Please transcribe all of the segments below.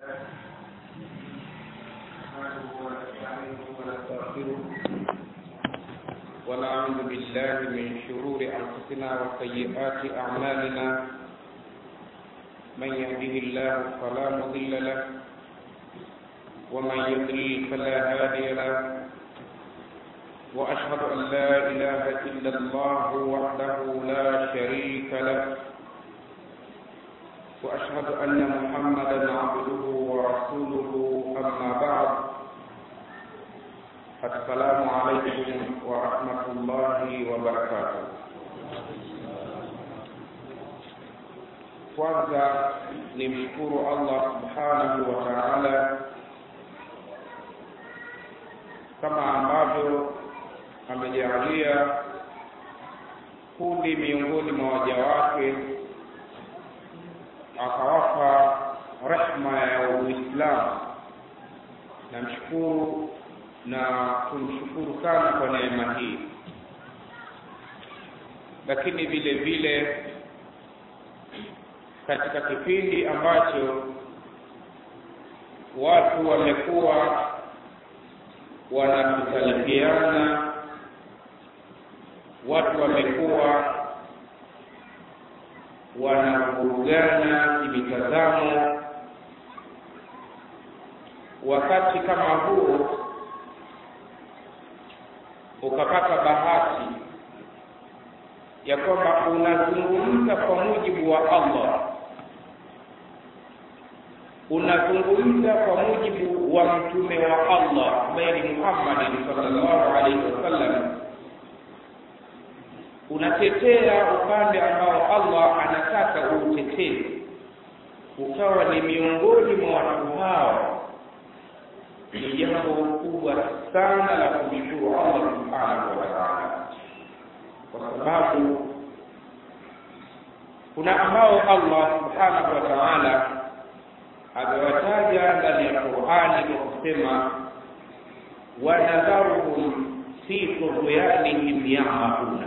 ونعوذ بالله من شرور أنفسنا وسيئات أعمالنا من يهده الله فلا مضل له ومن يضلل فلا هادي له وأشهد أن لا إله إلا الله وحده لا شريك له وأشهد أن محمدا عبده ورسوله أما بعد السلام عليكم ورحمة الله وبركاته kwanza nimshukuru allah subhanahu wa taala kama ambavyo amejaalia kundi miongoni mwa waja wake akawapa rehma ya uislamu namshukuru na kumshukuru sana kwa neema hii lakini vile vile katika kipindi ambacho watu wamekuwa wanakutalifiana watu wamekuwa wanavurugana kimitazamo wakati kama huu ukapata bahati ya kwamba unazungumza kwa mujibu wa Allah, unazungumza kwa mujibu wa mtume wa Allah ambaye ni Muhammad sallallahu alaihi wasallam, unatetea upande ambao Allah anataka uutetee, ukawa ni miongoni mwa watu hao ni jambo kubwa sana la kumshukuru Allah subhanahu wa ta'ala, kwa sababu kuna ambao Allah subhanahu wa ta'ala amewataja ndani ya Qur'ani kwa kusema wanadharuhum fi tughyanihim yamahuna,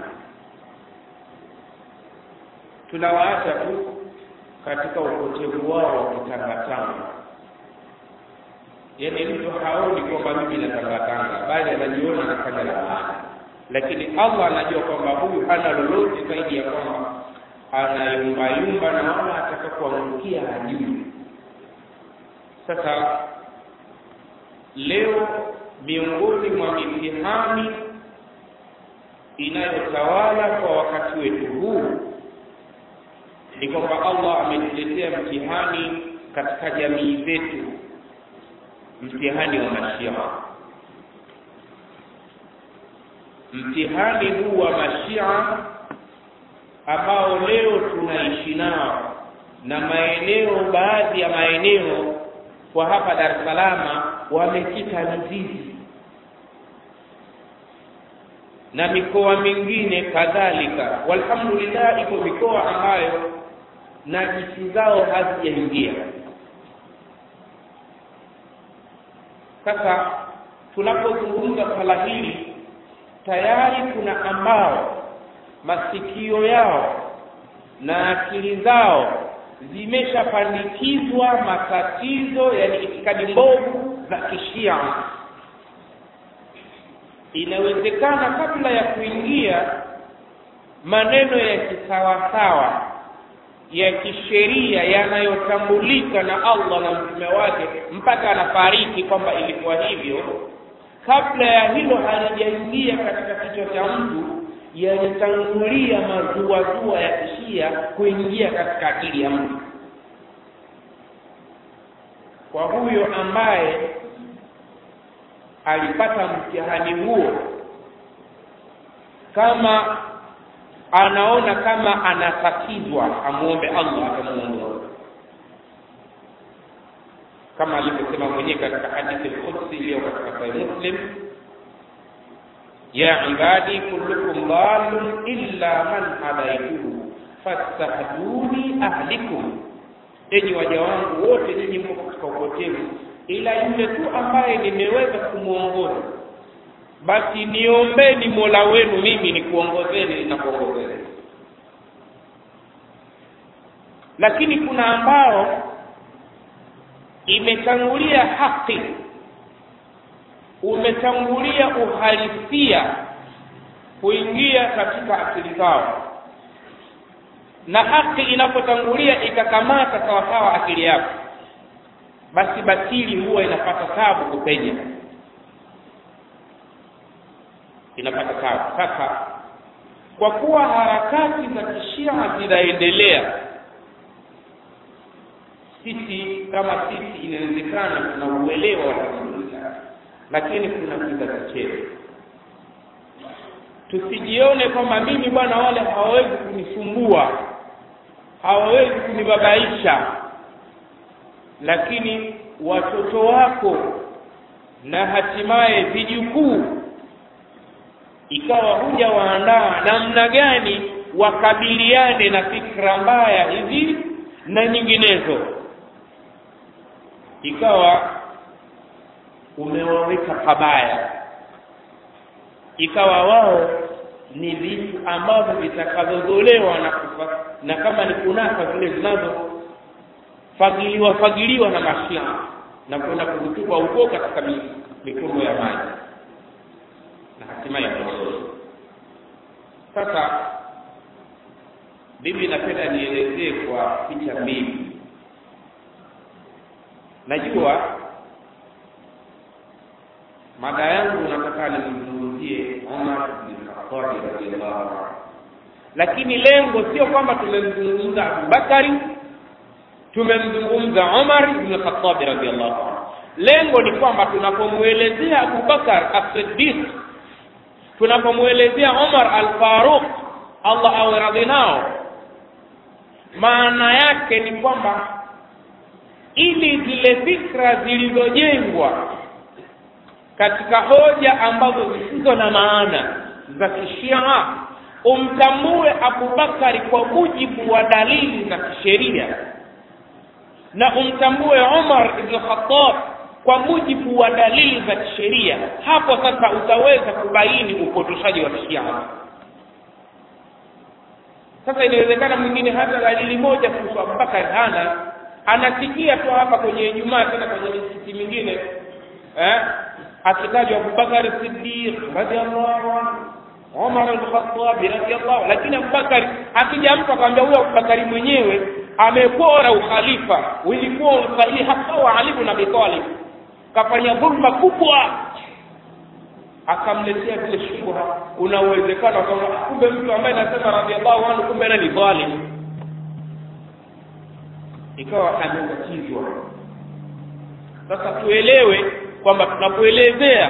tunawaacha tu katika upotevu wao wa kutangatanga yaani mtu haoni kwamba mimi natangatanga bali anajiona anafanya la maana lakini allah anajua kwamba huyu hana lolote zaidi ya kwamba anayumbayumba na wala ataka kuangukia hajui sasa leo miongoni mwa mitihani inayotawala kwa wakati wetu huu ni kwamba allah ametuletea mtihani katika jamii zetu mtihani wa mashia mtihani huu wa mashia ambao leo tunaishi nao na maeneo baadhi ya maeneo kwa hapa Dar es Salaam wamekita mizizi na mikoa mingine kadhalika. Walhamdulillah, iko mikoa ambayo najisi zao hazijaingia Sasa tunapozungumza swala hili, tayari kuna ambao masikio yao na akili zao zimeshapandikizwa matatizo, yani itikadi mbovu za kishia. Inawezekana kabla ya kuingia maneno ya kisawasawa ya kisheria yanayotambulika na Allah na mtume wake mpaka anafariki kwamba ilikuwa hivyo. Kabla ya hilo halijaingia katika kichwa cha mtu, yalitangulia mazuazua ya kishia kuingia katika akili ya mtu. Kwa huyo ambaye alipata mtihani huo, kama anaona kama anatatizwa amwombe Allah atamuongoza, kama alivyosema mwenyewe katika hadithi al-Qudsi iliyo katika Sahih Muslim, ya ibadi kullukum dhalun illa man hadaituhu fastahduni ahlikum, enyi waja wangu wote nyinyi mko katika upotevu, ila yule tu ambaye nimeweza kumwongoza basi niombeni mola wenu mimi nikuongozeni nitakuongozeni lakini kuna ambao imetangulia haki umetangulia uhalisia kuingia katika akili zao na haki inapotangulia ikakamata sawasawa akili yako basi batili huwa inapata tabu kupenya inapata tabu sasa kwa kuwa harakati za kishia zinaendelea sisi kama sisi inawezekana tuna uelewa wa tafsiri lakini kuna kiza chetu tusijione kwamba mimi bwana wale hawawezi kunisumbua hawawezi kunibabaisha lakini watoto wako na hatimaye vijukuu ikawa huja waandaa namna gani wakabiliane na fikra mbaya hizi na nyinginezo ikawa umewaweka pabaya ikawa wao ni vitu ambavyo vitakavyozolewa na kufa, na kama ni kunasa zile zinazofagiliwa fagiliwa na mashia na kwenda kuzitupa huko katika mifumo ya maji na hatimaye kuozoa sasa mimi napenda nielezee kwa picha mbili najua mada yangu nataka nimzungumzie Umar bin Khattab radhiallahu anhu, lakini lengo sio kwamba tumemzungumza Abubakari, tumemzungumza Umar bin Khattab radhiallahu anhu. Lengo ni kwamba tunapomwelezea Abubakar as-Siddiq, tunapomwelezea Umar al-Faruq, Allah awe radhi nao, maana yake ni kwamba ili zile fikra zilizojengwa katika hoja ambazo zisizo na maana za kishia umtambue Abubakari kwa mujibu wa dalili za kisheria na umtambue Umar ibn Khattab kwa mujibu wa dalili za kisheria. Hapo sasa utaweza kubaini upotoshaji wa kishia. Sasa inawezekana mwingine hata dalili moja kuhusu Abubakar hana, anasikia tu hapa kwenye Ijumaa, tena kwenye misikiti mingine eh, akitajwa Abubakar Siddiq radhiallahu anhu, Umar al-Khattab radhiallahu, lakini Abubakar akija mtu akamwambia huyo Abubakari mwenyewe amepora ukhalifa, ulikuwa usahihi hasa wa Ali ibn Abi Talib, kafanya dhulma kubwa, akamletea vile shubha. Kuna uwezekano kwamba kumbe mtu ambaye anasema radhiallahu anhu kumbe ana ni dhalim, ikawa amebatizwa. Sasa tuelewe kwamba tunapoelezea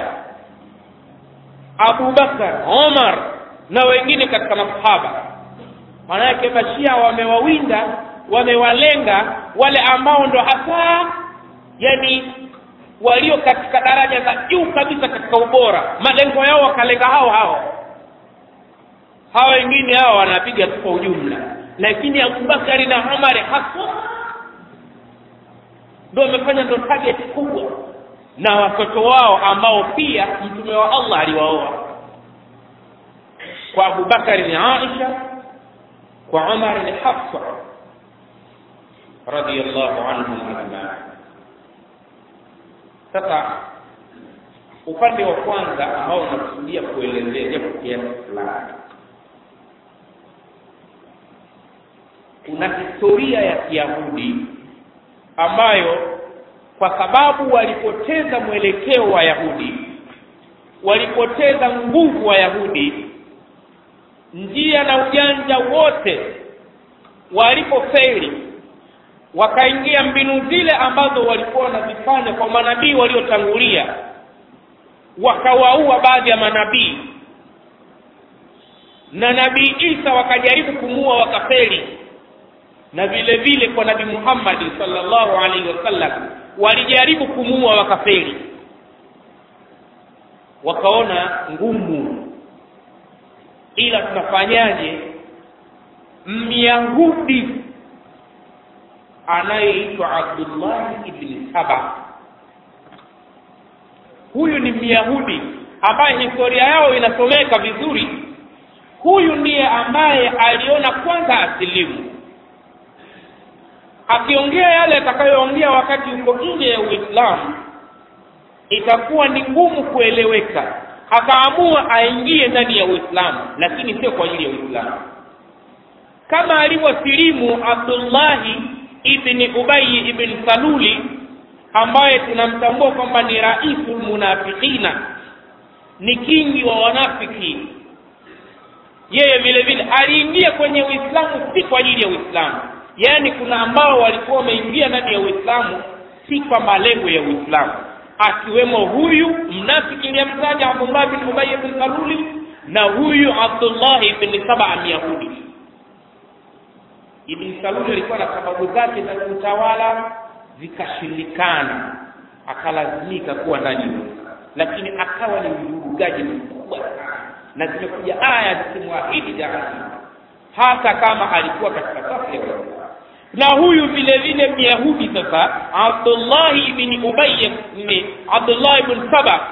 Abu Bakar, Omar na wengine katika masahaba, maana yake mashia wamewawinda, wamewalenga wale ambao ndo hasa yani walio katika daraja za juu kabisa katika ubora, malengo yao wakalenga hao hao. Hawa wengine hao wanapiga tu kwa ujumla, lakini Abubakari na Omar hasa ndo wamefanya ndo target kubwa na watoto wao ambao pia mtume wa Allah aliwaoa. Kwa Abubakari ni Aisha, kwa Umar ni Hafsa radhiyallahu anhum ajma'in. Sasa upande wa kwanza ambao unakusudia kuelezea japo kiasi fulani, kuna historia ya Kiyahudi ambayo kwa sababu walipoteza mwelekeo wa Yahudi, walipoteza nguvu wa Yahudi, njia na ujanja wote walipofeli, wakaingia mbinu zile ambazo walikuwa wanazifanya kwa manabii waliotangulia, wakawaua baadhi ya manabii na nabii Isa wakajaribu kumua wakafeli, na vile vile kwa nabii Muhammad sallallahu alaihi wasallam walijaribu kumuua wakafeli, wakaona ngumu, ila tunafanyaje? Myahudi anayeitwa Abdullah ibn Saba, huyu ni Myahudi ambaye historia yao inasomeka vizuri. Huyu ndiye ambaye aliona kwanza asilimu akiongea yale atakayoongea wakati uko nje ya uislamu itakuwa ni ngumu kueleweka akaamua aingie ndani ya uislamu lakini sio kwa ajili ya uislamu kama alivyosilimu abdullahi ibni ubayi ibn saluli ambaye tunamtambua kwamba ni raisul munafiqina ni kingi wa wanafiki yeye vile vile aliingia kwenye uislamu si kwa ajili ya uislamu yaani kuna ambao walikuwa wameingia ndani ya uislamu si kwa malengo ya uislamu akiwemo huyu mnafiki iliyemtaja abdullah bin ubay bin saluli na huyu abdullahi bin saba myahudi ibn saluli alikuwa na sababu zake za kutawala zikashindikana akalazimika kuwa ndani lakini akawa ni mvurugaji mkubwa sana na zimekuja aya zikimwahidi jahannam hata kama alikuwa katika safu ya waislamu na huyu vile vile myahudi sasa abdullahi bni ubay ni abdullahi bn saba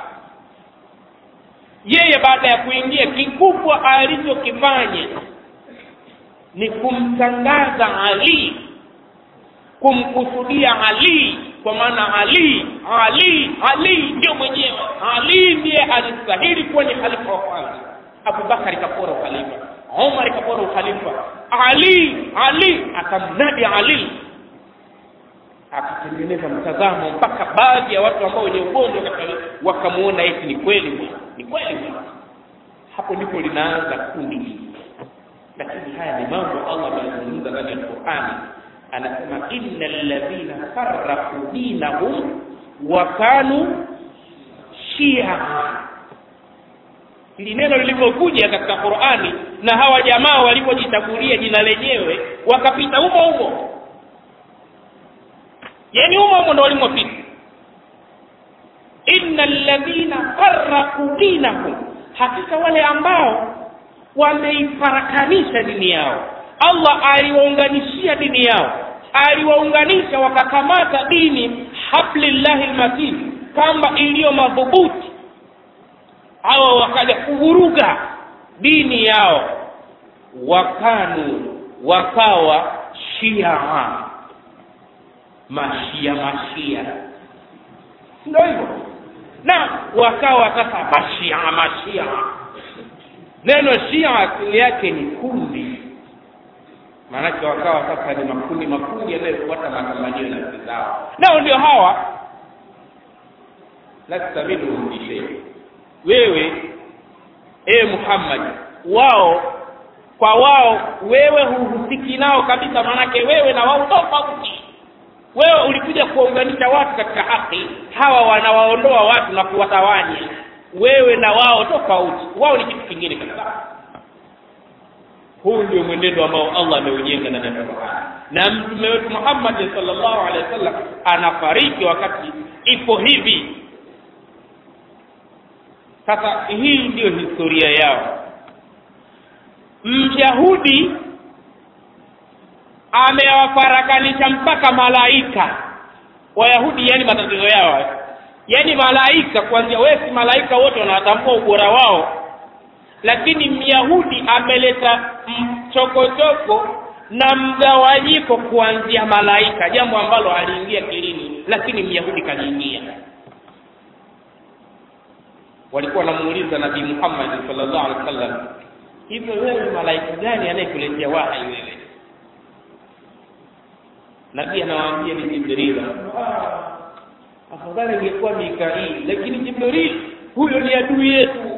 yeye baada ya kuingia kikubwa alichokifanya ni kumtangaza ali kumkusudia ali kwa maana ali ali ali ndio mwenyewe ali ndiye alistahili kuwa ni khalifa wa kwanza abubakari kapora ukhalifa umar kapora ukhalifa ali ali akamnadi ali akatengeneza mtazamo mpaka baadhi ya watu ambao wenye ugonjwa wakamuona eti ni kweli bwana ni kweli bwana hapo ndipo linaanza kundi hili lakini haya ni mambo allah amezungumza ndani ya qurani anasema inna alladhina farraqu dinahum wa kanu shia hili neno lilivyokuja katika qurani na hawa jamaa walivyojichagulia jina lenyewe wakapita humo humo yani humo humo ndo walimopita inna alladhina farraqu dinahum hakika wale ambao wameifarakanisha dini yao allah aliwaunganishia dini yao aliwaunganisha wakakamata dini hablillahi lmatin kamba iliyo madhubuti hawa wakaja kuvuruga dini yao wakanu wakawa shiaa mashia mashia ndio hivyo na wakawa sasa mashia mashia neno shia asili yake ni kundi maanake wakawa sasa ni makundi makundi yanayofuata matamanio na nafsi zao nao ndio hawa lasta minhum bishei wewe ewe muhammad wao kwa wao wewe huhusiki nao kabisa maanake wewe na wao tofauti wewe ulikuja kuwaunganisha watu katika haki hawa wanawaondoa watu na kuwatawanya wewe na wao tofauti wao ni kitu kingine kabisa huu ndio mwenendo ambao allah ameujenga ndani ya qurani na mtume wetu muhammad salllahu alehi wa sallam anafariki wakati ipo hivi sasa hii ndiyo historia yao myahudi amewafarakanisha mpaka malaika wayahudi yani matatizo yao yani malaika kuanzia wewe si malaika wote wanatambua ubora wao lakini myahudi ameleta mchokochoko na mgawanyiko kuanzia malaika jambo ambalo aliingia kilini lakini myahudi kaliingia walikuwa wanamuuliza nabii muhammad sallallahu alaihi wasallam hivyo wewe malaika gani anayekuletea wahai wewe nabii anawaambia ni jibril afadhali ingekuwa mikail lakini jibril huyo ni adui yetu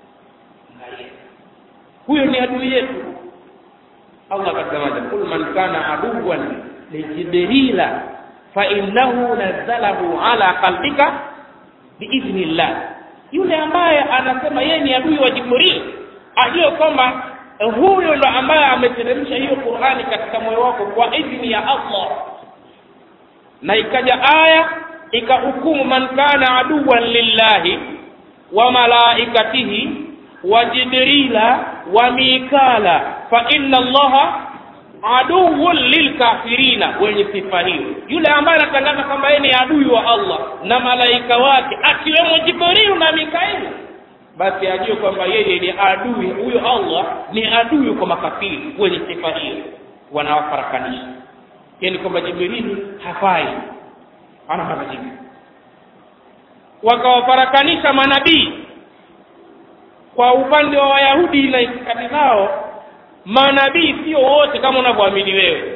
huyo ni adui yetu allah akasemaje kul man kana aduwan lijibrila fainnahu nazzalahu ala qalbika biidhnillah yule ambaye anasema yeye ni adui wa jibril ajue kwamba huyo ndo ambaye ameteremsha hiyo qurani katika moyo wako kwa idhni ya allah na ikaja aya ikahukumu man kana aduwan lillahi wa malaikatihi wa jibrila wa mikala fa inna allaha aduwun lilkafirina wenye sifa hiyo yule ambaye anatangaza kwamba yeye ni adui wa allah na malaika wake akiwemo jibrilu na mikaeli basi ajue kwamba yeye ni adui huyo allah ni adui kwa makafiri wenye sifa hiyo wanawafarakanisha yani kwamba jibrili hafai ana majibu wakawafarakanisha manabii kwa upande wa wayahudi na itikadi zao manabii sio wote kama unavyoamini wewe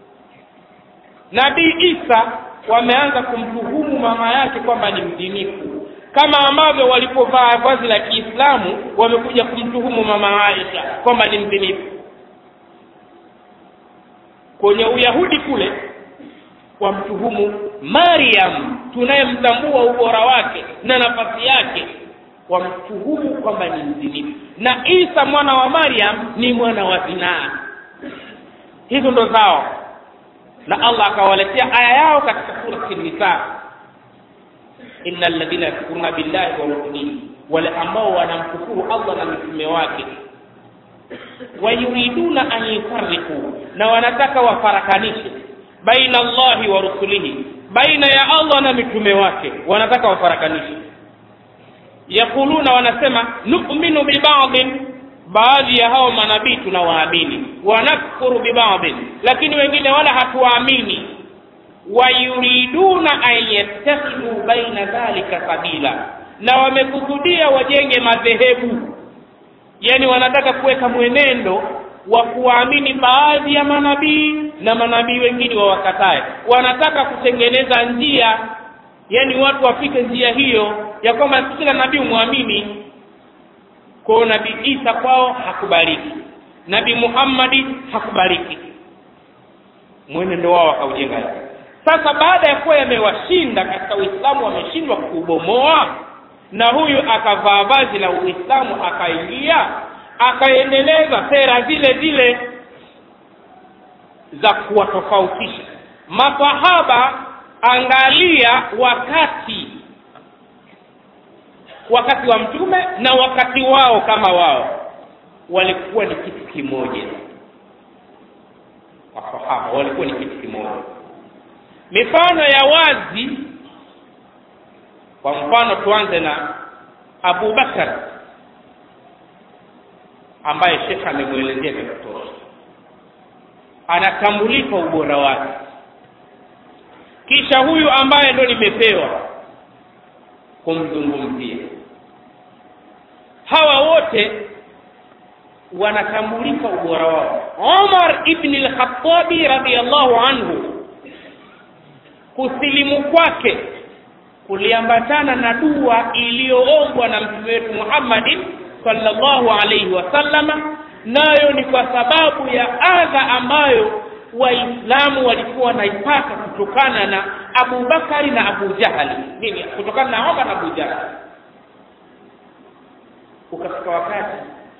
nabii isa wameanza kumtuhumu mama yake kwamba ni mdinifu kama ambavyo walipovaa vazi la kiislamu wamekuja kumtuhumu mama aisha kwamba ni mdinifu kwenye uyahudi kule wamtuhumu mariam tunayemtambua ubora wake na nafasi yake wamtuhumu kwamba ni mzinifu na isa mwana wa mariam ni mwana wa zinaa hizo ndo zao na allah akawaletea aya yao katika surati nisa ina ladhina yakfuruna billahi wa rusulihi wale ambao wanamkufuru allah na mitume wake wayuriduna an yufariku na wanataka wafarakanishe baina allahi wa rusulihi baina ya allah na mitume wake wanataka wafarakanishe yaquluna wanasema numinu bibadin baadhi ya hao manabii tunawaamini wanakfuru bibadin lakini wengine wala hatuwaamini wayuriduna an yattakhidhu baina dhalika sabila na wamekusudia wajenge madhehebu yani wanataka kuweka mwenendo wa kuwaamini baadhi ya manabii na manabii wengine wawakatae wanataka kutengeneza njia yani watu wapite njia hiyo ya kwamba kila nabii umwamini kwao nabii isa kwao hakubaliki nabii muhammadi hakubaliki mwenendo wao wakaujenga sasa baada ya kuwa yamewashinda katika uislamu wameshindwa kuubomoa na huyu akavaa vazi la uislamu akaingia akaendeleza sera zile zile za kuwatofautisha masahaba angalia wakati wakati wa mtume na wakati wao kama wao walikuwa ni kitu kimoja masahaba walikuwa ni kitu kimoja mifano ya wazi kwa mfano tuanze na abu bakar ambaye shekhe amemwelezea vya kutosha anatambulika ubora wake kisha huyu ambaye ndo nimepewa kumzungumzia hawa wote wanatambulika ubora wao umar ibni lkhatabi radiallahu anhu kusilimu kwake kuliambatana na dua iliyoombwa na mtume wetu muhammadin sallallahu alaihi wasallama nayo ni kwa sababu ya adha ambayo waislamu walikuwa wanaipata kutokana na abu bakari na abu jahali nini kutokana na omar na abu jahali ukafika wakati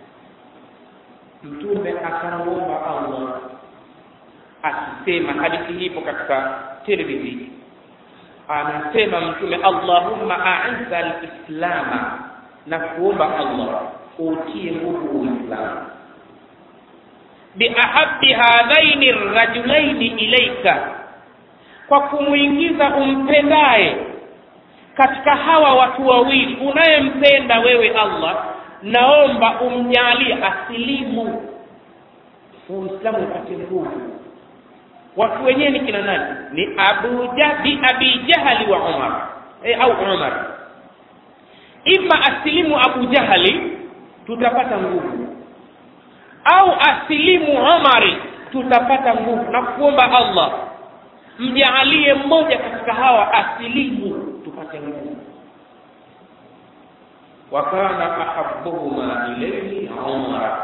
mtume akamuomba allah akisema hadithi hii ipo katika tirmidhi anasema mtume allahumma aiza lislama na kuomba allah utie nguvu uislamu biahabi hadhaini rajulaini ilaika kwa kumwingiza umpendaye katika hawa watu wawili unayempenda wewe allah naomba umjalie asilimu uislamu upate nguvu watu wenyewe ni kina nani ni abu bi abi jahali wa umar e, au umar ima asilimu abu jahali tutapata nguvu au asilimu umari tutapata nguvu na kuomba allah mjaalie mmoja katika hawa asilimu tupate nguvu wakana ahabuhuma ilaihi umara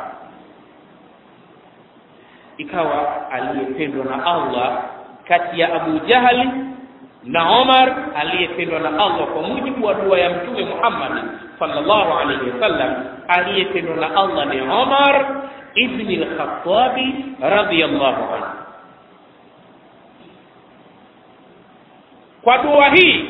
ikawa aliyependwa na allah kati ya abu jahali na umar aliyependwa na allah kwa mujibu wa dua ya mtume muhammadi sallallahu alaihi wasallam aliyependwa na allah ni umar ibni lkhatabi radiallahu anhu kwa dua hii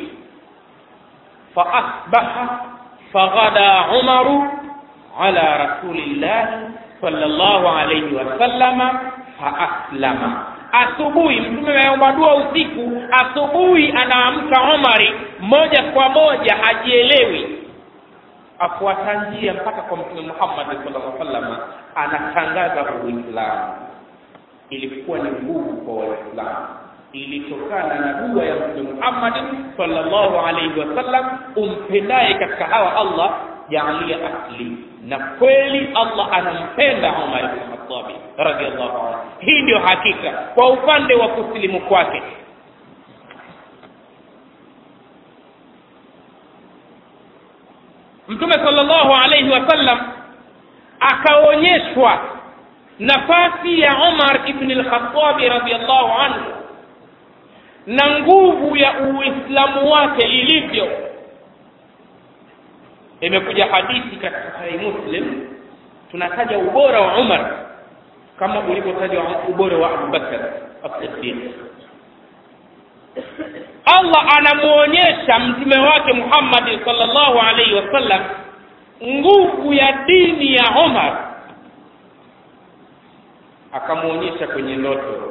faasbaha faghada umaru ala rasulillahi sallallahu alaihi wasallama faaslama asubuhi mtume ameomba dua usiku asubuhi anaamka umari moja kwa moja hajielewi afuata njia mpaka kwa mtume muhammadi sallallahu alaihi wasallam anatangaza uislamu ilikuwa ni nguvu kwa waislamu ilitokana na dua ya mtume Muhammad sallallahu alaihi wasallam umpendaye katika hawa Allah jaalia asli na kweli Allah anampenda Umar ibn Khattab radhiallahu anhu hii ndio hakika kwa upande wa kusilimu kwake mtume sallallahu alaihi wasallam akaonyeshwa nafasi ya Umar ibn al-Khattab radhiallahu anhu na nguvu ya uislamu wake ilivyo imekuja hadithi katika sahih muslim tunataja ubora wa umar kama ulivyotaja ubora wa abubakar as-siddiq allah anamuonyesha mtume wake muhammadi sallallahu alaihi wasallam nguvu ya dini ya umar akamwonyesha kwenye ndoto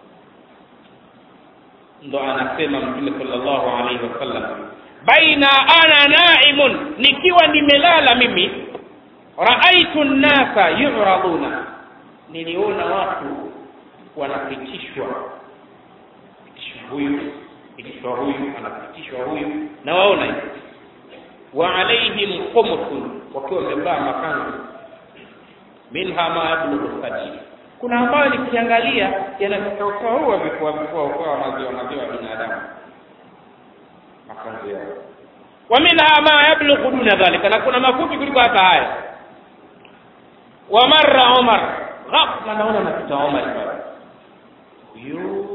ndo anasema mtume sallallahu alaihi wasallam baina ana naimun nikiwa nimelala mimi raaitu nnasa yuraduna niliona watu wanapitishwa pitishwa huyu pitishwa huyu anapitishwa huyu na waona hivi wa alaihim khumusun wakiwa wamevaa makanzu minha ma yablughu sabil kuna ambayo nikiangalia yanafika usawa vifua vifua usawa maziwa maziwa ya binadamu makanzu yao wa minha ma yablughu duna dhalika na kuna mafupi kuliko hata haya wa marra umar ghafla naona napita umar pale huyu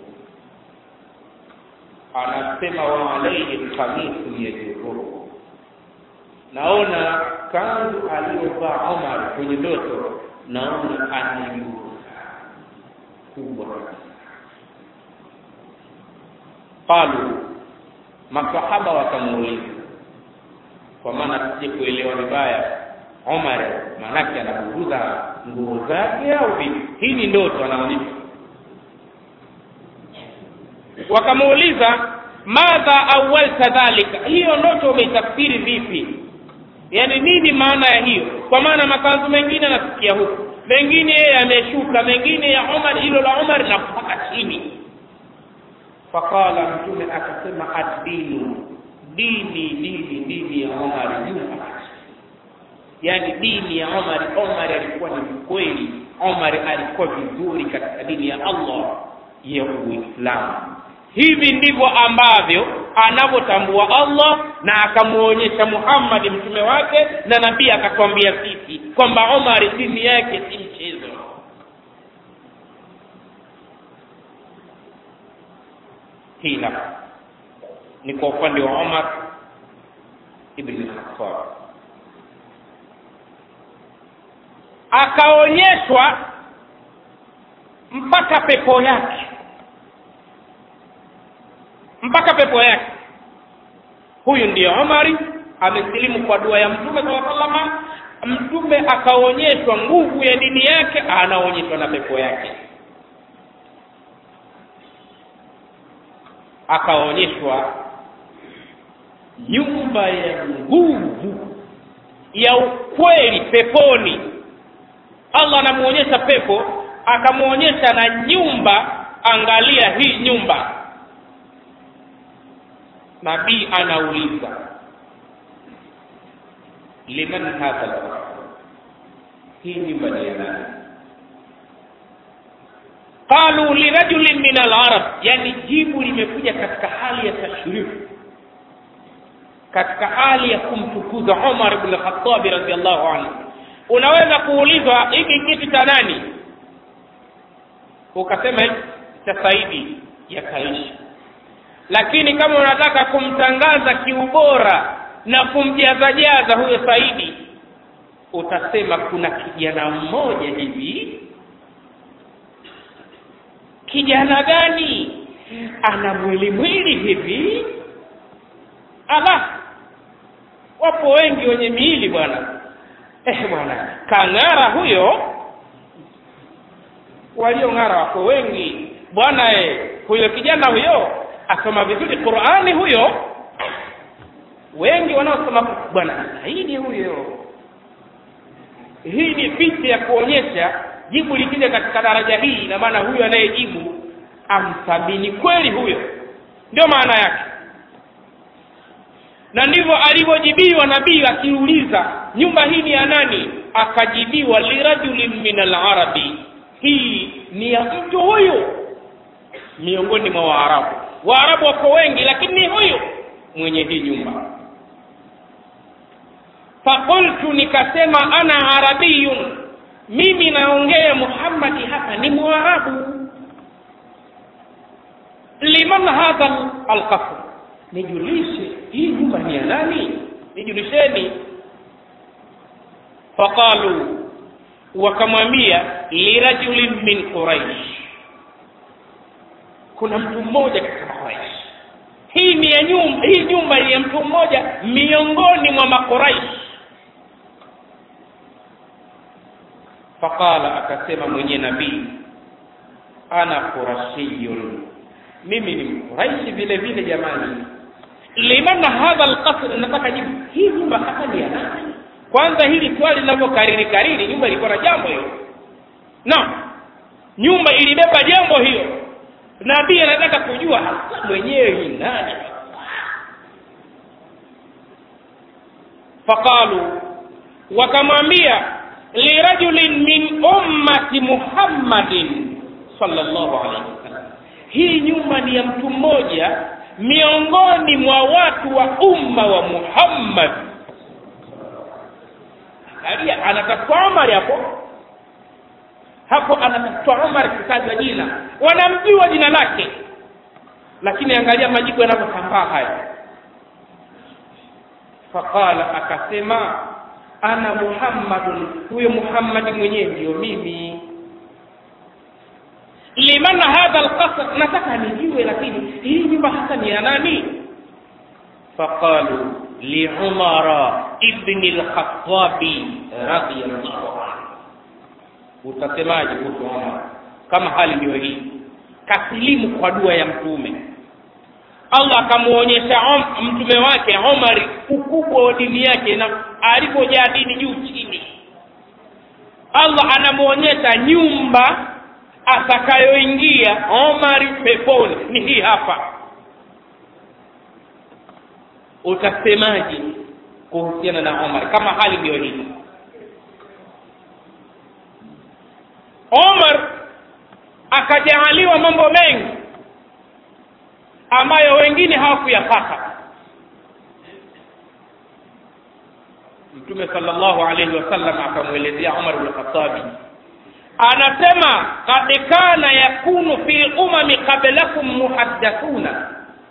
anasema wa alaihi khamisu yajuruhu naona kanzu aliyovaa umar kwenye ndoto naona anayuza kubwa qalu masahaba wakamuuliza kwa maana tusije kuelewa vibaya Omar maanake anabuguza nguo zake au vipi hii ni ndoto anaonyesha wakamuuliza madha awalta dhalika hiyo ndoto umeitafsiri vipi yaani nini maana ya hiyo kwa maana makanzu mengine anasikia huku mengine yameshuka mengine ya Umar hilo la Umar na mpaka chini faqala mtume akasema ad-dinu dini dini dini ya Umar juu yaani dini ya Umar Umar alikuwa ni mkweli Umar alikuwa vizuri katika dini ya Allah ya Uislamu hivi ndivyo ambavyo anavyotambua Allah na akamuonyesha Muhammad mtume wake na nabii akatwambia sisi kwamba Umar dini yake si mchezo hila ni kwa upande wa Umar ibn Khattab akaonyeshwa mpaka pepo yake mpaka pepo yake huyu ndiyo Umari amesilimu kwa dua ya mtume sallallahu alaihi wasallam mtume akaonyeshwa nguvu ya dini yake anaonyeshwa na pepo yake akaonyeshwa nyumba ya nguvu ya ukweli peponi Allah anamuonyesha pepo akamuonyesha na nyumba angalia hii nyumba nabii anauliza liman hadha al hii nyumba ni ya nani qalu lirajulin min al-arab yani jibu limekuja katika hali ya tashrifu katika hali ya kumtukuza Umar ibn Khattab radhiallahu anhu unaweza kuulizwa hiki kitu cha nani ukasema cha Saidi ya Kaishi lakini kama unataka kumtangaza kiubora na kumjazajaza huyo Saidi utasema kuna kijana mmoja hivi kijana gani ana mwili mwili hivi ala wapo wengi wenye miili bwana eh bwana kang'ara huyo waliong'ara wako wengi bwana eh huyo kijana huyo asoma vizuri Qur'ani huyo wengi wanaosoma bwana zaidi huyo hii ni picha ya kuonyesha jibu likija katika daraja hii ina maana huyo anayejibu amthamini kweli huyo ndio maana yake na ndivyo alivyojibiwa nabii akiuliza nyumba hii ni ya nani akajibiwa lirajulin min alarabi hii ni ya mtu huyu miongoni mwa waarabu waarabu wako wengi lakini ni huyu mwenye hii nyumba fakultu nikasema ana arabiyun mimi naongea muhammadi hapa ni mwarabu liman hadha alqasr nijulishe hii nyumba ni ya nani nijulisheni faqalu wakamwambia lirajulin min quraish kuna mtu mmoja katika quraish hii ni ya nyumba hii nyumba ni ya mtu mmoja miongoni mwa maquraish faqala akasema mwenye nabii ana qurashiyun mimi ni mquraishi vile vile jamani liman hadha alqasr nataka jibu hii nyumba hapa ni ya nani kwanza hili swali linavyokariri kariri nyumba ilikuwa na jambo hiyo naam nyumba ilibeba jambo hiyo nabii anataka kujua hasa mwenyewe ni nani faqalu wakamwambia lirajulin min ummati muhammadin sallallahu alaihi wasallam hii nyumba ni ya mtu mmoja miongoni mwa watu wa umma wa muhammad angalia anatafuta umar hapo hapo anatafuta umar kitajwa jina wanamjua jina lake lakini angalia majibu yanavyosambaa haya faqala akasema ana muhammadun huyo muhammadi mwenyewe ndiyo mimi liman hadha alqasr nataka nijue lakini hii nyumba hasa ni ya nani faqalu liumara ibni lkhatabi radiallahu anhu utasemaje kuhusu umar kama hali ndiyo hii kasilimu kwa dua ya mtume allah akamuonyesha mtume wake umari ukubwa wa dini yake na alipojaa dini juu chini allah anamuonyesha nyumba atakayoingia omari peponi ni hii hapa utasemaje kuhusiana na omar kama hali ndiyo hii omar akajaaliwa mambo mengi ambayo wengine hawakuyapata mtume sallallahu alaihi wasallam akamwelezea umar bnu khatabi anasema kad kana yakunu fi lumami qablakum muhaddathuna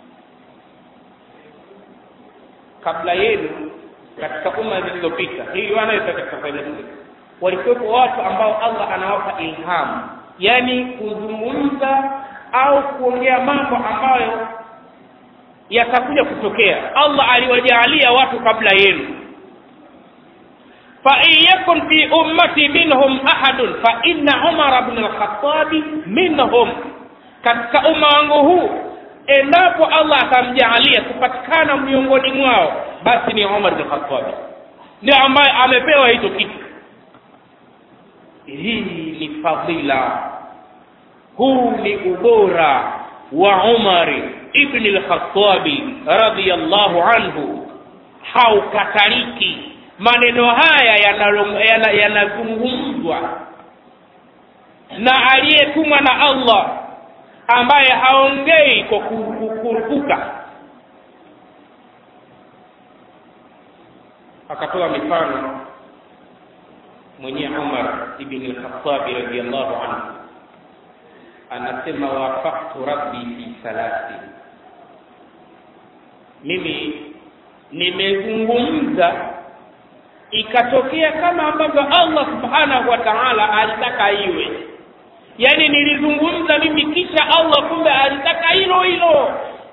kabla yenu katika umma zilizopita hii wanaweza katika faida zile walikuwepo watu ambao allah anawapa ilhamu yaani kuzungumza au kuongea mambo ambayo yatakuja kutokea allah aliwajaalia watu kabla yenu فإن يكن في أمتي منهم أحد فإن عمر بن الخطاب منهم katika umma wangu huu endapo allah atamjaalia kupatikana miongoni mwao basi ni umar bin khatabi ndio ambaye amepewa hicho kitu hii ni fadhila huu ni ubora wa umari ibni lkhatabi radiallahu anhu haukatariki maneno haya yanazungumzwa yana, yana na aliyetumwa na allah ambaye haongei kwa kurupuka akatoa mifano mwenyewe umar ibni lkhatabi radiallahu anhu anasema wafaktu rabbi fi thalathi mimi nimezungumza ikatokea kama ambavyo allah subhanahu wa taala alitaka iwe yaani nilizungumza mimi kisha allah kumbe alitaka hilo hilo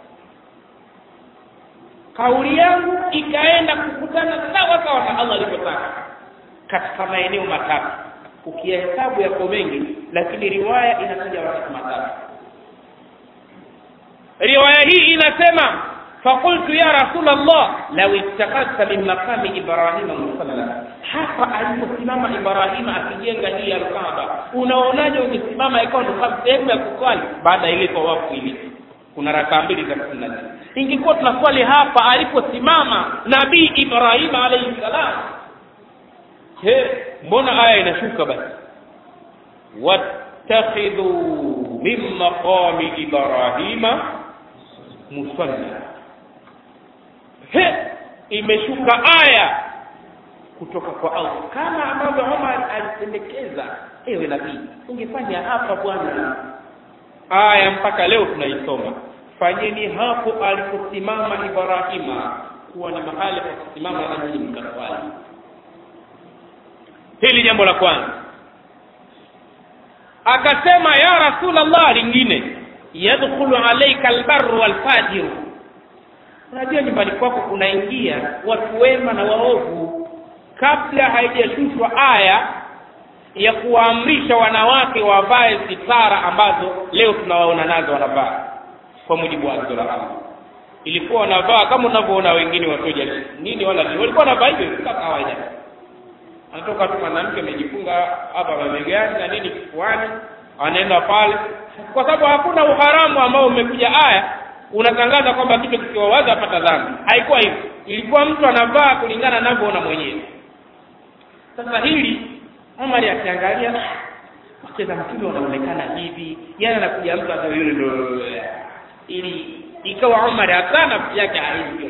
kauli yangu ikaenda kukutana sawa sawa na allah alivyotaka katika maeneo matatu ukiyahesabu yako mengi lakini riwaya inataja wakati matatu riwaya hii inasema فقلت يا رسول الله لو اتخذت من مقام ابراهيم مصلى hapa aliposimama ibrahima akijenga hii alkaba unaonaje ungesimama ikawa ndo sehemu ya kuswali baada ya ile tawafu ile kuna rakaa mbili za sunna ingekuwa tunaswali hapa aliposimama nabii ibrahima alaihi salam je mbona aya inashuka basi wattakhidhu min maqami ibrahima musalla he imeshuka aya kutoka kwa Allah kama ambavyo Omar alipendekeza ewe nabii ungefanya hapa bwana aya mpaka leo tunaisoma fanyeni hapo aliposimama Ibrahima kuwa ni mahali pa kusimama na nyinyi mkaswali hili jambo la kwanza akasema ya rasulullah lingine yadkhulu alayka albarru walfajiru unajua nyumbani kwako kunaingia watu wema na waovu kabla haijashushwa aya ya kuwaamrisha wanawake wavae sitara ambazo leo tunawaona nazo wanavaa kwa mujibu wa agizo la Allah ilikuwa wanavaa kama unavyoona wengine wasoja nini wala nini walikuwa wanavaa hivyo kama kawaida anatoka tu mwanamke amejifunga hapa mabegani na nini kifuani anaenda pale kwa sababu hakuna uharamu ambao umekuja aya unatangaza kwamba kitu kikiwawaza apata dhambi haikuwa hivyo ilikuwa mtu anavaa kulingana anavyoona mwenyewe sasa hili Umar akiangalia wacheza mtume wanaonekana hivi yani anakuja mtu hata yule ndo ili ikawa Umar hata nafsi yake haizi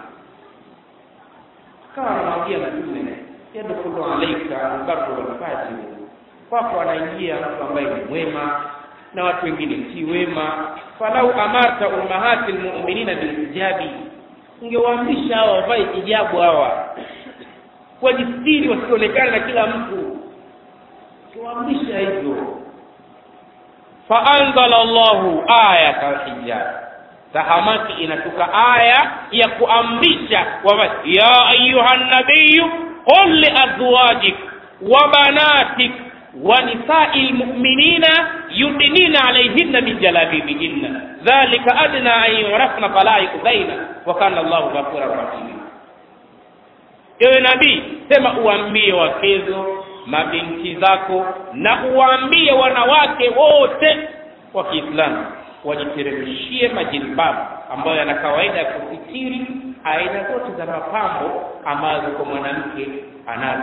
akawa anamwambia mtume yadkhulu alayka albarru walfajir kwako anaingia mtu ambaye ni mwema na watu wengine si wema falau amarta ummahati almu'minina bilhijabi ungewaamrisha hawa wavae hijabu hawa wajistiri wasionekane na kila mtu ungewaamrisha hivyo faanzala Allahu ayata alhijab tahamaki inatoka aya ya kuamrisha wavae ya ayuha nabiyyu qul liazwajik wa banatik ونساء المؤمنين يدنين عليهن من جلابيبهن ذلك أدنى أن يعرفن فلا يؤذين وكان الله غفورا رحيما ewe nabii sema uambie wakezo mabinti zako na uwaambie wanawake wote wa kiislamu wajiteremshie majilbabu ambayo yana kawaida ya kusitiri aina zote za mapambo ambazo kwa mwanamke anazo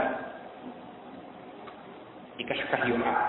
ikashuka hiyo aya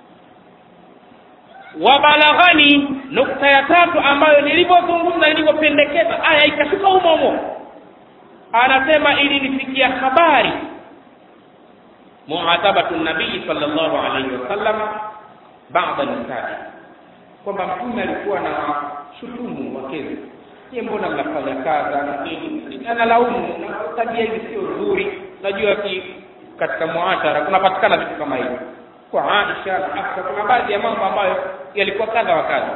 wabalaghani nukta ya tatu ambayo nilivyozungumza nilivyopendekeza aya ikashuka humo humo anasema ilinifikia habari muadhabatu nabii sallallahu alaihi wasallam baada nisai kwamba mtume alikuwa na shutumu wakezi ye mbona mnafanya kadha na nini analaumu na tabia hizi sio nzuri najua ki katika muashara kunapatikana vitu kama hivyo kwa Aisha na Hafsa kuna baadhi ya mambo ambayo yalikuwa kadha wa kadha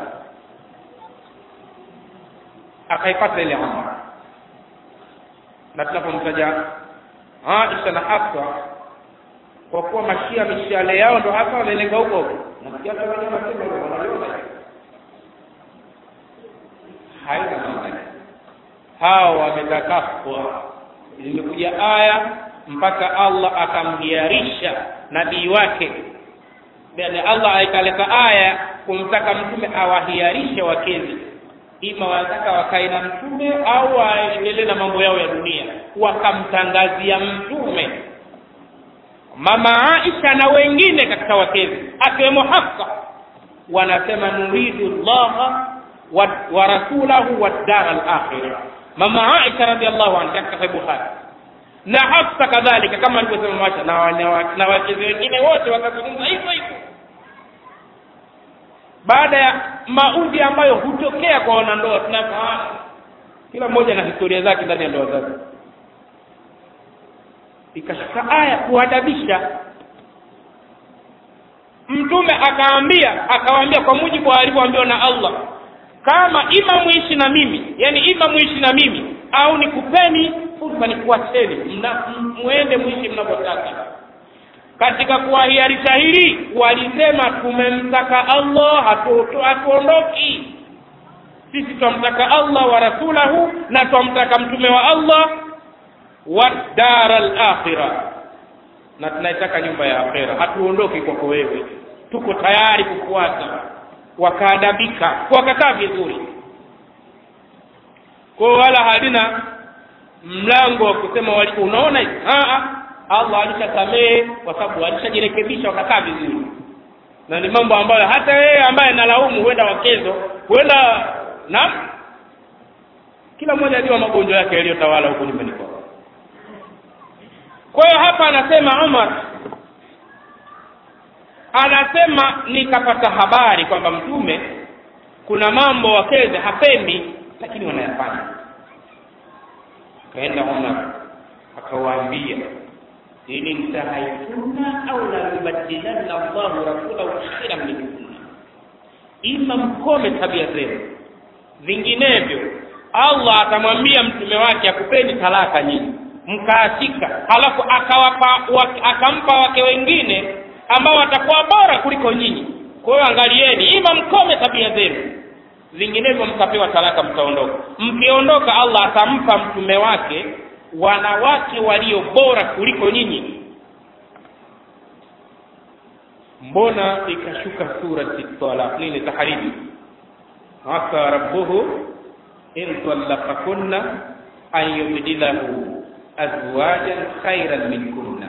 akaipata ile amri na tunapomtaja Aisha na Hafsa kwa kuwa mashia mishale yao ndo hasa wanalenga huko huko na kiasi wenyewe wanasema wanaliona haina maana hao wametakaswa limekuja aya mpaka Allah akamhiarisha nabii wake yani Allah aikaleta aya kumtaka mtume awahiarishe wakezi ima wanataka wakae na mtume au waendelee na mambo yao ya dunia wakamtangazia mtume mama Aisha na wengine katika wakezi akiwemo Hafsa wanasema nuridu Allah wa, wa rasulahu wa dar al-akhirah mama Aisha radhiallahu anha katika Bukhari na Hafsa kadhalika kama alivyosema Masha na na wachezi wengine wote wakazungumza hivyo hivyo baada ya maudhi ambayo hutokea kwa wanandoa tunafahamu kila mmoja na historia zake ndani ya ndoa zake ikashuka aya kuadabisha mtume akaambia akawaambia kwa mujibu wa alivyoambiwa na Allah kama ima muishi na mimi yani ima muishi na mimi au nikupeni fursa nikuacheni muende muishi mnavyotaka katika kuwahiarisha hili walisema tumemtaka Allah hatuondoki sisi twamtaka allah wa rasulahu na twamtaka mtume wa allah wa dara lakhira na tunaitaka nyumba ya akhera hatuondoki kwako wewe tuko tayari kufuata wakaadabika wakakaa vizuri kwao wala halina mlango wa kusema wali, unaona hivi allah alishasamehe kwa sababu alishajirekebisha wakakaa vizuri na ni mambo ambayo hata yeye ambaye nalaumu huenda wakezo huenda na kila mmoja ajua magonjwa yake yaliyotawala huko nyumbani kwao kwa hiyo hapa anasema umar anasema nikapata habari kwamba mtume kuna mambo wakeze hapendi lakini wanayafanya kaenda umar akawaambia in intahaituna au la yubadilanna llahu rasulahu khairan minkunna ima mkome tabia zenu vinginevyo allah atamwambia mtume wake akupeni talaka nyingi mkaachika halafu akawapa wake, akampa wake wengine ambao watakuwa bora kuliko nyinyi kwa hiyo angalieni ima mkome tabia zenu vinginevyo mkapewa talaka mtaondoka mkiondoka allah atampa mtume wake wanawake walio bora kuliko nyinyi mbona ikashuka surati talaq nini taharimi asa rabbuhu in talaqakunna an yubdilahu azwajan khairan minkunna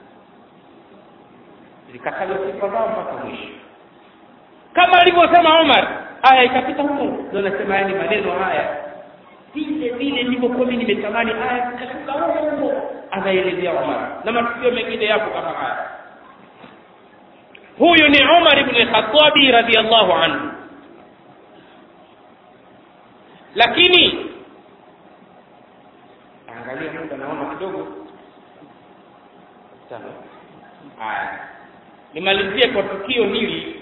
zikataja sifa zao mpaka mwisho kama alivyosema umar aya ikapita huko ndo nasema yani maneno haya vile vile nilivyokuwa mimi nimetamani aya ikashuka huko huko anaelezea umar na matukio mengine yapo kama haya huyu ni umar ibn lkhatabi radiallahu anhu lakini angalia muda naona kidogo sawa haya nimalizie kwa tukio hili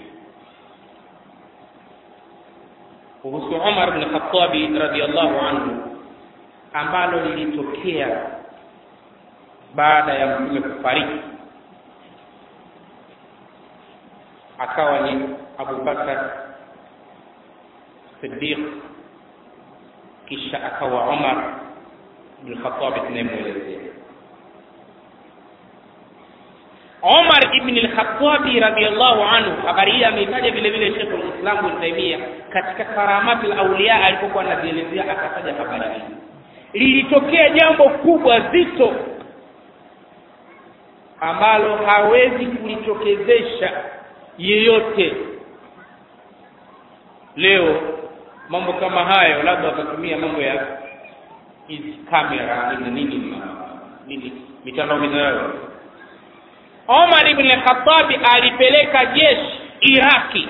kuhusu umar bn khatabi radiallahu anhu ambalo lilitokea baada ya mtume kufariki akawa ni abubakar sidiq kisha akawa umar bnulkhatabi tunayemwelezea Umar ibn al-Khattabi radiyallahu anhu, habari hii ameitaja vile vile Sheikh al-Islam Ibn Taymiyyah katika Karamatul Awliya alipokuwa anazielezea, akataja habari hii. Lilitokea jambo kubwa zito ambalo hawezi kulitokezesha yeyote leo. Mambo kama hayo labda watatumia mambo ya hizi kamera nini nini nini mitandao mitandao Omar ibn Khattabi alipeleka jeshi Iraki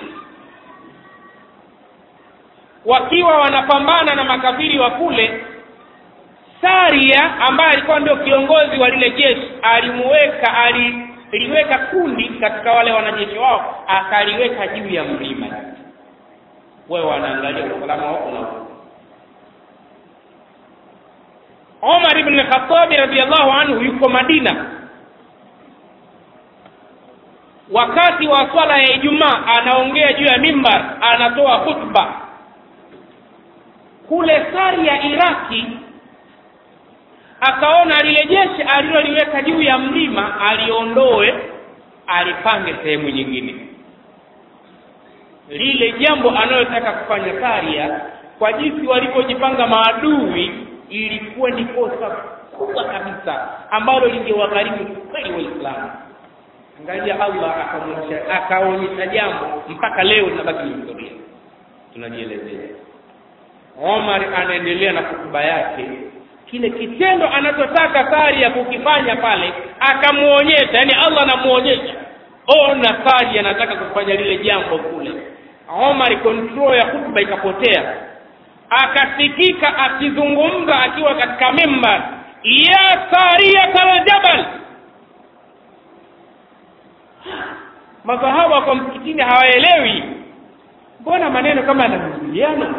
wakiwa wanapambana na makafiri wa kule. Saria ambaye alikuwa ndio kiongozi wa lile jeshi alimuweka aliliweka kundi katika wale wanajeshi wao akaliweka juu ya mlima, wewe wanaangalia usalama wako na huko. Omar ibn Khattabi radhiallahu anhu yuko Madina wakati wa swala ya Ijumaa anaongea juu ya mimbar, anatoa khutba kule sari ya Iraki. Akaona lile jeshi aliloliweka juu ya mlima aliondoe, alipange sehemu nyingine. Lile jambo analotaka kufanya Saria, kwa jinsi walivyojipanga maadui, ilikuwa ni kosa kubwa kabisa ambalo lingewagharimu kweli Waislamu. Angalia Allah akaonyesha akaonyesha jambo mpaka leo linabaki ni historia, tunajielezea. Omar anaendelea na hotuba yake, kile kitendo anachotaka Saria kukifanya pale, akamuonyesha, yani Allah anamuonyesha, ona Saria anataka kufanya lile jambo kule. Omar control ya hotuba ikapotea, akasikika akizungumza akiwa katika mimbar, ya Saria kal jabal masahaba kwa msikitini hawaelewi, mbona maneno kama yanaingiliana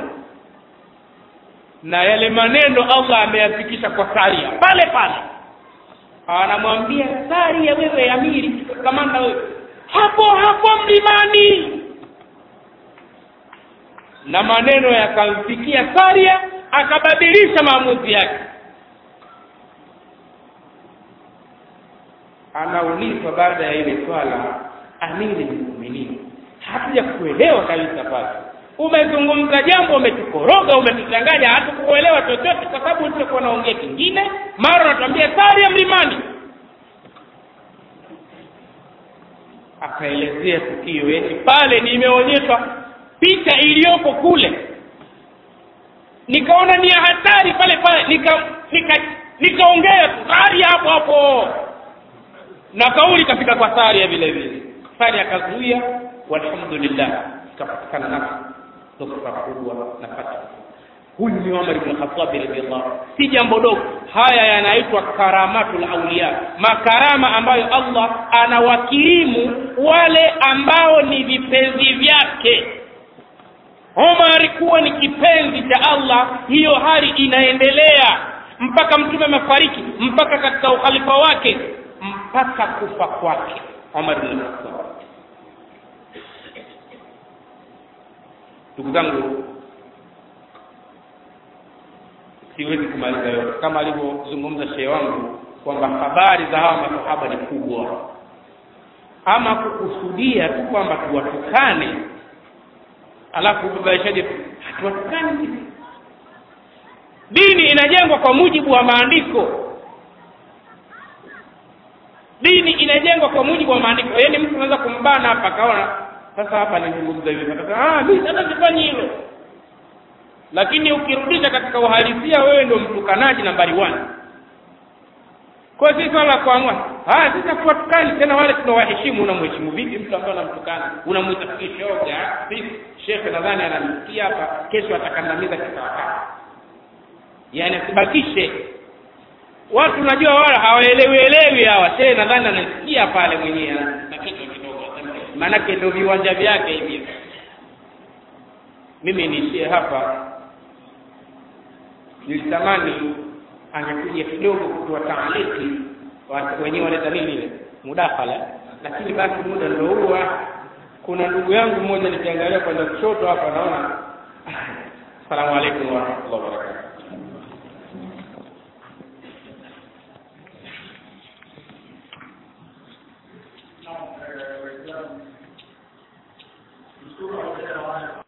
na yale maneno Allah ameyafikisha kwa Saria pale pale, anamwambia Saria, wewe amiri kamanda, wewe hapo hapo mlimani. na maneno yakamfikia saria akabadilisha maamuzi yake anaulizwa baada ya ile swala amiri lmuminini hatuja kuelewa kabisa pale umezungumza jambo umetukoroga umetuchanganya hatukuelewa chochote kwa sababu ulichokuwa naongea kingine mara unatuambia sari ya mlimani akaelezea tukio eti pale nimeonyeshwa picha iliyoko kule nikaona ni ya hatari pale pale nika nika nikaongea sari hapo hapo na kauli ikafika kwa saria vile vile sari akazuia walhamdulillah ikapatikana nafsi nusra kubwa na fatha huyu ni Umar ibn Khattab radhiyallahu si jambo dogo haya yanaitwa karamatul auliya makarama ambayo Allah anawakirimu wale ambao ni vipenzi vyake Omar kuwa ni kipenzi cha Allah hiyo hali inaendelea mpaka mtume amefariki mpaka katika ukhalifa wake mpaka kufa kwake Omar ibn Khattab ndugu zangu siwezi kumaliza yote kama alivyozungumza shehe wangu kwamba habari za hawa masahaba ni kubwa ama kukusudia tu kwamba tuwatukane alafu ubabaishaje hatuwatukani dini inajengwa kwa mujibu wa maandiko dini inajengwa kwa mujibu wa maandiko yaani mtu anaweza kumbana hapa akaona sasa hapa nizungumza hivi ah mimi sasa sifanyi hilo lakini ukirudisha katika uhalisia wewe ndio mtukanaji nambari 1 kwa si swala la kuamua ah sisi hatuwatukani tena wale tunawaheshimu unamheshimu vipi mtu ambaye unamtukana unamwita kishoga sisi shekhe nadhani anamsikia hapa kesho atakandamiza kisawasawa yaani asibakishe watu unajua wala hawaelewi elewi hawa shehe nadhani anasikia pale mwenyewe na kichwa kidogo maanake ndio viwanja vyake hivi mimi niishie hapa nilitamani angekuja kidogo kutoa taaliki wenyewe wanaita nini ile mudakhala lakini basi muda ndio huo kuna ndugu yangu mmoja nikiangalia kwenda kushoto hapa naona assalamu alaikum warahmatullahi wabarakatuh